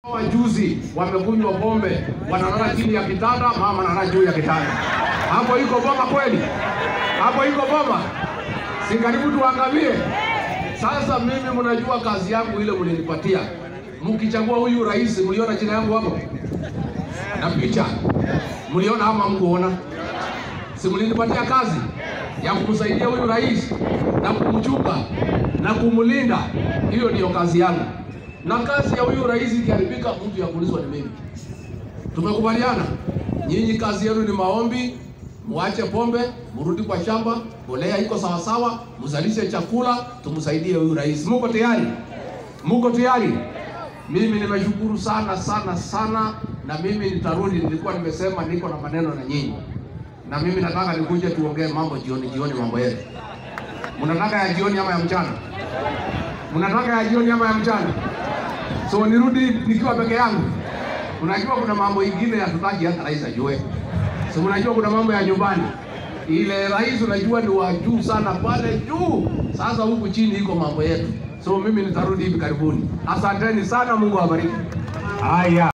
Wajuzi wamekunywa pombe, wanalala chini ya kitanda, mama analala juu ya kitanda. Hapo iko boma kweli? Hapo iko boma? Si karibu tuangamie. Sasa mimi mnajua kazi yangu ile mlinipatia. Mkichagua huyu rais, mliona jina yangu hapo na picha, mliona ama mkuona? Si mlinipatia kazi ya kumsaidia huyu rais na kumchunga na kumlinda? Hiyo ndiyo kazi yangu, na kazi ya huyu rais ikiharibika, mtu ya kuulizwa ni mimi. Tumekubaliana? Nyinyi kazi yenu ni maombi, muache pombe, murudi kwa shamba, mbolea iko sawasawa, mzalishe chakula, tumsaidie huyu rais. Muko tayari? Muko tayari? Mimi nimeshukuru sana sana sana, na mimi nitarudi. Nilikuwa nimesema niko na maneno na nyinyi, na mimi nataka nikuje tuongee mambo jioni jioni, mambo yetu. Mnataka ya jioni ama ya mchana? Mnataka ya jioni ama ya mchana? So nirudi nikiwa peke yangu? Unajua kuna mambo ingine hatutaki hata rais ajue. So unajua kuna mambo ya nyumbani. Ile rais unajua ni wa juu sana pale juu. Sasa huku chini iko mambo yetu. So mimi nitarudi hivi karibuni. Asanteni sana, Mungu awabariki. Haya.